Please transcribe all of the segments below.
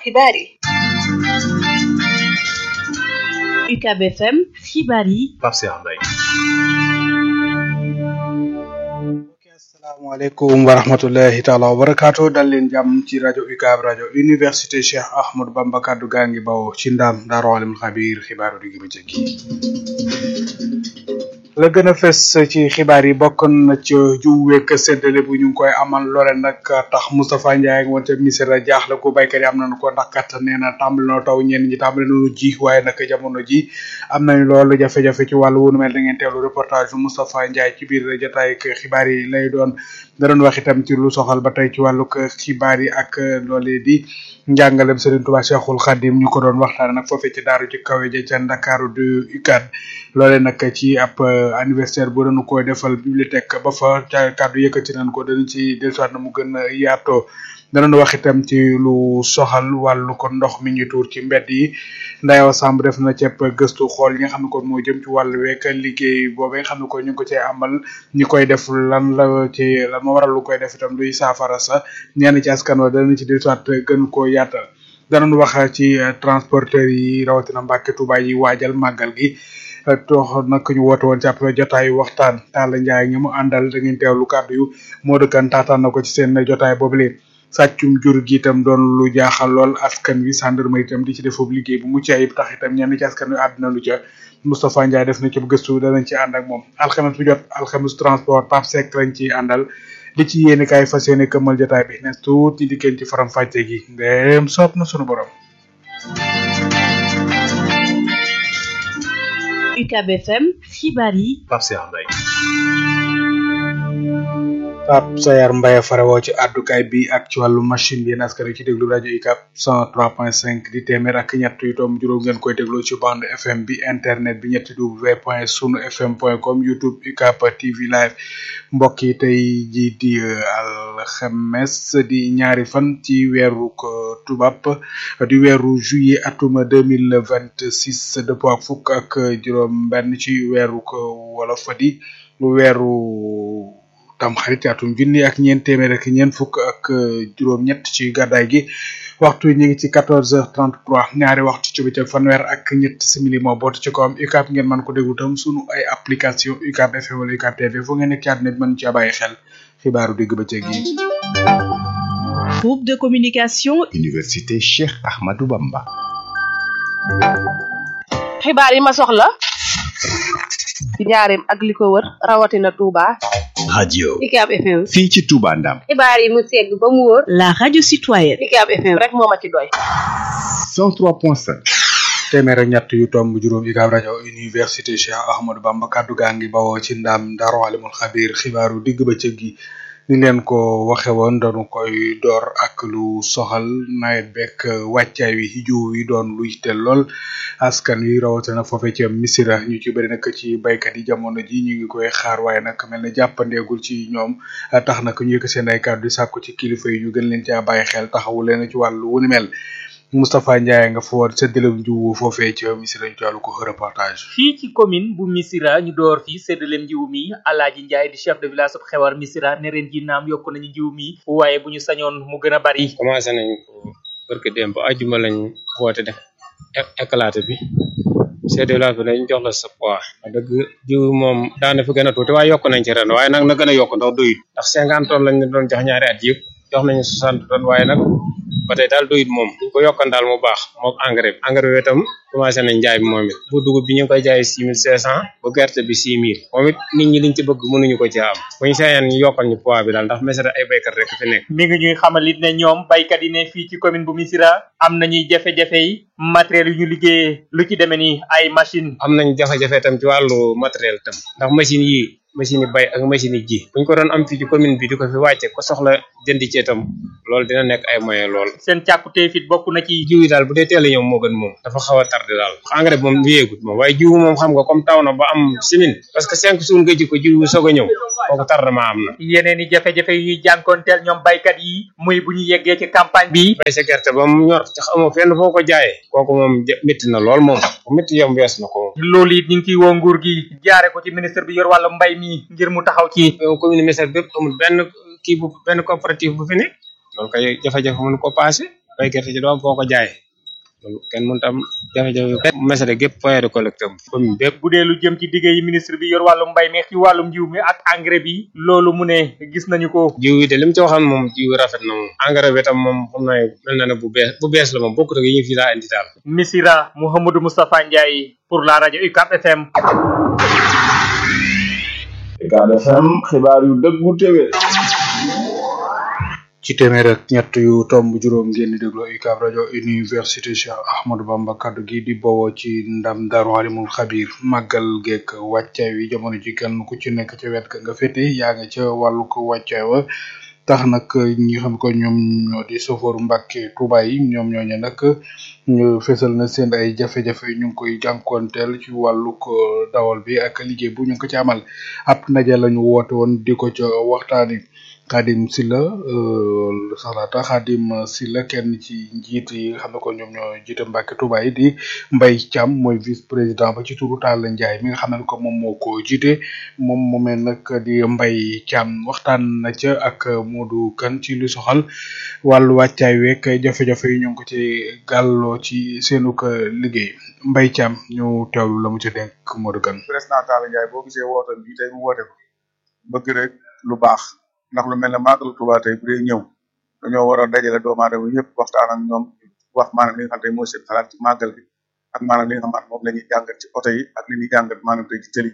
xibaar yi UCAB FM xibaar yi Pape Cheikh Mbaye asalaamaaleykum wa rahmatullahi taala wa barakaatu dal leen jàmm ci rajo UCAB rajo université Cheikh Ahmadou Bamba kaddu gaa ngi bawoo ci ndaam daaru alimul xabiir xibaaru digg bëccëg yi la gën a fes ci xibaar yi bokk na ci jiw wekk séddale bu ñu ngi koy amal loole nag tax Moustapha Ndiaye ak wante misira jaaxle ko baykat yi am nañu ko ndax kat nee na tàmbali na taw ñenn ñi tàmbali nañu ji waaye nag jamono ji am nañu loolu jafe-jafe ci wàllu wunu mel da ngeen teewlu reportage Moustapha Ndiaye ci biir jotaay ak xibaar yi lay doon da doon wax itam ci lu soxal ba tey ci wàllu xibaar yi ak loolee di njàngalem Serigne Touba Cheikhul Khadim ñu ko doon waxtaane nag foofee ci daaru ci kawe ja ca Ndakaaru du UCAD loole nag ci ab anniversaire bu doon koy defal bibliothèque ba fa ca kàddu yëkkati nañ ko danañ ci dellusiwaat na mu gën a yaatoo danañ wax itam ci lu soxal wàllu ko ndox mi ñu tuur ci mbedd yi Ndayaw Samb def na ceeb gëstu xool yi nga xam ne kon moo jëm ci wàllu week liggéey boobee nga xam ne ko ñu ngi ko cee amal ñi koy def lan la ci lan moo waral lu koy def itam luy saafara sa ñenn ci askan wa danañ ci dellusiwaat gën koo yaatal danañ wax ci transporteur yi rawatina Mbàkke Tuuba yi waajal màggal gi toox nag ñu woote woon ci ab jotaayu waxtaan Talla Ndiaye ñi mu àndal da ngeen teewlu kàddu yu moo dëkkan taataan na ko ci seen jotaay boobule sàccum jur gi itam doon lu jaaxal lool askan wi gendarmerie itam di ci def foofu liggéey bu mucc ayib tax itam ñenn ci askan wi àddina lu ca Moustapha Ndiaye def na ci gëstu danañ ci ànd ak moom alxames bu jot alxames transport Pape Seck lañ ci àndal li ci yéeni kaay fas yéene këmmal jotaay bi nes tuuti dikkeen ci faram fàcce gi ndéem soob na sunu borom UCAB FM xibaar yi Pape Cheikh Mbaye Pape Sayar Mbaye farewoo ci àddukaay bi ak ci wàllu machine bi yéen askan wi ci déglu rajo UCAB 103.5 di téeméer ak ñett yu tomb juróom ngeen koy déglu ci bande FM bi internet bi ñetti w point sunu fm point com youtube UCAB TV live mbokk yi tey ji di alxames di ñaari fan ci weeru tubaab di weeru juillet atuma deux mille vingt six dëppoo ak fukk ak juróom benn ci weeru wolof di weeru tam xarit atum junni ak ñeent téeméer ak ñeent fukk ak juróom-ñett ci gàddaay gi waxtu yi ñu ngi ci quatorze heures trente trois ñaari waxtu ci bëccëg fanweer ak ñett simili moo bootu ci kawam UCAB ngeen mën ko déglu tam sunu ay application UCAB FM wala UCAB TV fu ngeen nekk ci àdduna bi mën ci bàyyi xel xibaaru digg bëccëg yi. groupe de communication Université Cheikh Ahmadou Bamba. xibaar yi ma soxla ci njaareem ak li ko wër rawatina Touba. radio UCAB FM. fii ci Touba Ndam. xibaar yi mu segg ba mu wóor. la radio citoyenne UCAB FM rek moo ma ci doy. 103.5. téeméer ak ñett yu tomb juróom UCAB rajo université Cheikh Ahmadou Bamba kaddu gaa ngi bawoo ci ndam Daaru Alimul Xabiir xibaaru digg bëccëg gi ni leen ko waxe woon dañu koy door ak lu soxal nawet bekk wàccaay wi jiw wi doon lu yitteel lool askan wi rawatina foofe ci misira ñu ci bëri nag ci baykat yi jamono ji ñu ngi koy xaar waaye nag mel na jàppandeegul ci ñoom tax nag ñu yëkk seen ay kàddu di sàkku ci kilifa yi ñu gën leen caa bàyyi xel taxawu leen ci wàllu wu ni mel Moustapha Ndiaye nga fa woon séddaleem jiwu foofee ci misira ñu ci ko reportage fii ci commune bu Missirah ñu door fii séddaleem jiw mi Alaaji Ndiaye di chef de village bu xewar Missirah ne ren ji naam yokk nañu jiw mi waaye bu ñu sañoon mu gën a bari commencé nañ ko barke démb ajjuma lañ woote def éclaté bi chef de village bi dañ jox la sa poids wax dëgg jiw moom daana fi gën a tuuti waaye yokk nañ ci ren waaye nag na gën a yokk ndax doyut ndax cinquante tonnes lañ doon jox ñaari at yëpp jox nañu soixante tonnes waaye nag ba tey daal doyut moom buñ ko yokkan daal mu baax mook engrais bi engrais bi itam commencé nañ njaay bi moom it bu dugub bi ñu ngi koy jaay six mille cinq cent bu gerte bi six mille moom it nit ñi liñ ci bëgg mënuñu ko ci am bu ñu sañoon ñu yokkal ñu poids bi daal ndax Missirah ay béykat rek fi nekk mi ngi ñuy xamal it ne ñoom baykat yi ne fii ci commune bu Missirah am nañuy jafe-jafe yi matériel yu ñu liggéeyee lu ci demee ni ay machine am nañ jafe-jafe itam ci wàllu matériel itam ndax machine yi machine yi bay ak machine yi ji buñ ko doon am fii ci commune bi di ko fi wàcce ko soxla jënd ci itam loolu dina nekk ay moyen lool seen càkkutee fit bokk na ci jiw yi daal bu dee teel a ñëw moo gën moom dafa xaw a tardé daal engrais bi moom wéyeegut moom waaye jiw moom xam nga comme taw na ba am simin parce que cinq jours nga ji ko jiw soog a ñëw kooku tardement am na yeneen i jafe-jafe yu ñuy jànkoonteel ñoom baykat yi muy bu ñu yeggee ci campagne bi bay sa gerte ba mu ñor ci xamoo fenn foo ko jaayee kooku moom métti na lool moom bu métti yom wees na ko loolu it ñu ngi ciy woo nguur gi jaare ko ci ministre bi yor wàllu mbay mi ngir mu taxaw ci commune Missirah bépp amul benn kii bu benn coopérative bu fi nekk loolu kay jafe-jafe mënu ko passé bay gerte ci doo am foo ko jaay loolu kenn mënut am jafe-jafe bépp mesere gépp point de collecte am commune bépp bu dee lu jëm ci digge yi ministre bi yor wàllum mbay mi ci wàllum njiw mi ak engrais bi loolu mu ne gis nañu ko jiw yi de li mu ci waxoon moom jiw rafet na moom engrais bi tam moom xam naa mel na ne bu bees bu bees la moom bokkut ak yi ñu fi daa indi daal Missira Mouhamadou Moustapha Ndiaye pour la rajo UCAB FM UCAB FM xibaar yu dëggu téwé ci téeméer ak ñett yu tomb juróom ngeen di déglu UCAB rajo université Cheikh Ahmadou Bamba kaddu gi di bowoo ci ndam Daaru Alimul Xabir màggal geek wàccaay wi jamono ji kenn ku ci nekk ca wet ka nga féete yaa nga ca wàllu ko wàccaay wa tax nag ñi xam ko ñoom ñoo di soforu Mbàkke Tuuba yi ñoom ñooñu nag ñu fesal na seen ay jafe-jafe ñu ngi koy jànkoonteel ci wàllu ko dawal bi ak liggéey bu ñu ngi ko ci amal ab ndaje lañu woote woon di ko ca waxtaani Xaadim Silla salaata Xaadim Silla kenn ci njiit yi nga xam ne ko ñoom ñoo jiite Mbàkke Tuuba yi di Mbay Caam mooy vice président ba ci turu Talla Njaay mi nga xam ne ko moom moo ko jiite moom moomee nag di Mbay Caam waxtaan na ca ak Modou Kan ci lu soxal wàllu wàccaay week jafe-jafe yi ñu ngi ko ci gàlloo ci seenu ko liggéey Mbay Caam ñu teewlu la mu ci denk Modou Kan président Talla Njaay boo gisee woote bi tey mu woote ko bëgg rek lu baax ndax lu mel ne màggalu Tuubaa tey bu dee ñëw dañoo war a dajale doomu aadama yëpp waxtaan ak ñoom wax maanaam li nga xam tey mooy seen xalaat ci màggal bi ak maanaam li nga xam moom la ñuy jàngat ci oto yi ak li ñuy jàngat maanaam tey ci tëli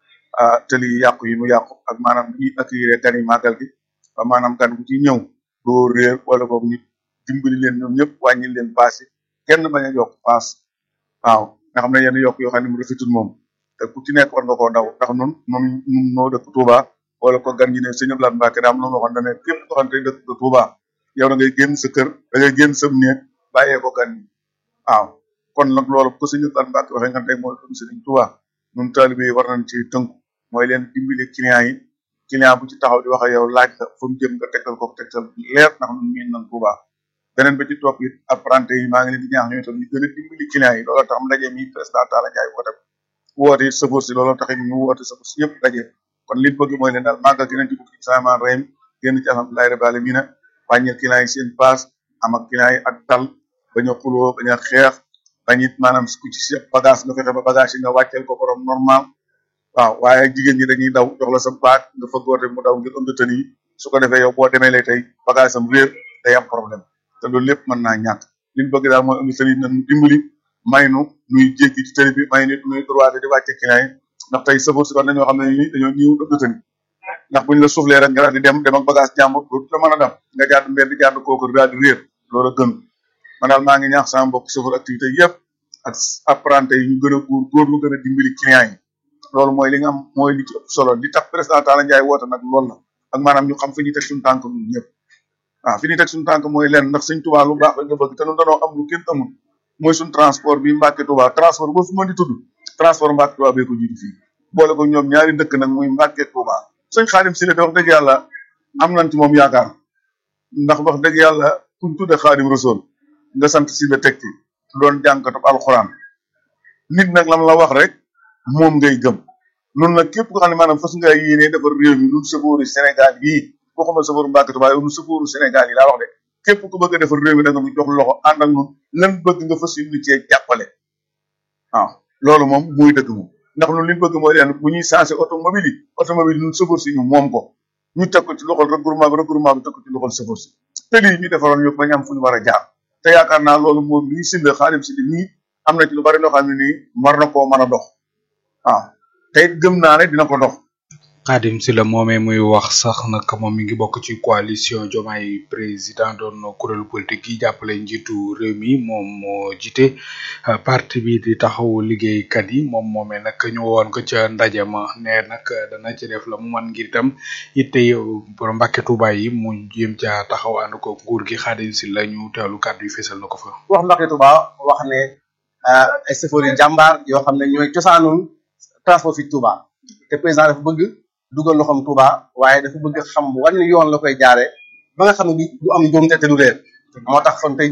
ah tëli yi yàqu yi mu yàqu ak maanaam li ñuy accueillir gan yi màggal gi ba maanaam gan bu ci ñëw doo réer wala boog ñu dimbali leen ñoom ñëpp wàññi leen paas yi kenn bañ a yokk paas waaw nga xam ne yenn yokk yoo xam ne mu rafetul moom te ku ci nekk war nga koo daw ndax nun nun nun noo dëkk Touba wala ko gan ñi ne sëñ Abdoulaye Mbacke daa am lu ma waxoon da ne képp koo xam ne dëkk nga Touba yow da ngay génn sa kër da ngay génn sa néeg bàyyee ko gan ñi waaw kon nag loolu ko sëñ Abdoulaye Mbacke waxee nga tey mooy dum sëriñ Touba nun taalibe yi war nañ ci tënku mooy leen dimbali client yi client bu ci taxaw di wax ak yow laaj la fu mu jëm nga tegtal ko tegtal leer ndax nun miin nañ Touba beneen ba ci topp it apprenti yi maa ngi leen di ñaax ñoom itam ñu gën a dimbali client yi looloo tax ndaje mi président Talla Ndiaye woote woote it sëfoor si looloo tax it ñu woote sëfoor si yëpp daje kon li ñu bëgg mooy leen daal màggal gi nañ ci bukki samaan reem génn ci alhamdulilahi rabbil alamin wàññil client yi seen paas am ak client yi ak dal bañ a xuloo bañ a xeex bañ it maanaam ku ci sa bagage nga fexe ba bagage yi nga wàcceel ko borom normal waaw waaye jigéen ñi dañuy daw jox la sa baag nga fëggoote mu daw ngir ënd tën yi su ko defee yow boo demee lay tey bagage am réer day am problème te loolu lépp mën naa ñàkk li ñu bëgg daal mooy ënd tën yi nañ dimbali may nu nuy jéggi ci tëri bi may nit nuy droité di wàcce client yi ndax tey sëfoor si war nañoo xam ne ni dañoo ñëw ënd tën ndax buñ la soufflé rek nga daal di dem dem ak bagage jàmbur dootu la mën a dem nga jàdd mbedd jàdd kooku daal di réer loolu a gën man daal maa ngi ñaax sama mbokk sëfoor activité yëpp ak apprenti yi ñu gën a góor góor lu gën a dimbali client yi loolu mooy li nga am mooy li ci ëpp solo li tax président Talla Ndiaye woote nag loolu la ak maanaam ñu xam fi ñuy teg suñu tànk ñun ñëpp waaw fi ñuy teg suñu tànk mooy leen ndax suñ Tuubaa lu baax rek nga bëgg te ñun dañoo am lu kenn amul mooy suñ transport bi Mbàkke Tuubaa transport boo fi mën di tudd transport Mbàkke Tuubaa bee ko jiitu fii boole ko ñoom ñaari dëkk nag muy Mbàkke Tuubaa sëñ Xaadim Sile de wax dëgg yàlla am nañ ci moom yaakaar ndax wax dëgg yàlla kuñ tudde Xaadim Rasuul nga sant Sile teg ci doon jànkatub alxuraan nit nag lam la wax rek moom ngay gëm nun nag képp ko xam ne maanaam fas nga yéene defar réew mi nun sëfooru Sénégal yii waxuma sëfooru Mbàkke Tuubaa yow nun sëfooru Sénégal yi laa wax de képp ku bëgg a defar réew mi da nga nu jox loxo ànd ak nun lan bëgg nga fas yéene cee jàppale waaw loolu moom muy dëgg moom ndax ñun li ñu bëgg mooy leen bu ñuy changé automobile yi automobile yi ñun sëfoor si ñu moom ko ñu teg ko ci loxol regroupement bi regroupement bi teg ko ci loxol sëfoor si te lii ñu defaroon ñu bañ am fu ñu war a jaar te yaakaar naa loolu moom lii sinde xaalim si nii am na ci lu bari loo xam ne nii war na koo mën a dox waaw te it gëm naa ne dina ko dox Xaadim Silla moomee muy wax sax nag moom mi ngi bokk ci coalition Diomaye président doon kuréelu politique yi jàppale njiitu réew mi moom moo jiite parti bi di taxaw liggéeykat yi moom moomee nag ñu woon ko ca ndaje ma ne nag dana ci def la mu man ngir itam itte borom Mbàkke Tuuba yi mu jéem ca taxaw ànd ko nguur gi Xaadim Silla ñu teewlu kàddu yi fesal na ko fa. wax Mbàkke Tuuba wax ne ay chauffeurs yi jàmbaar yoo xam ne ñooy cosaanul transport fi Tuuba te président dafa bëgg. dugal loxoom Touba waaye dafa bëgg xam wan yoon la koy jaare ba nga xam ne du am njuumte te du réer moo tax kon tey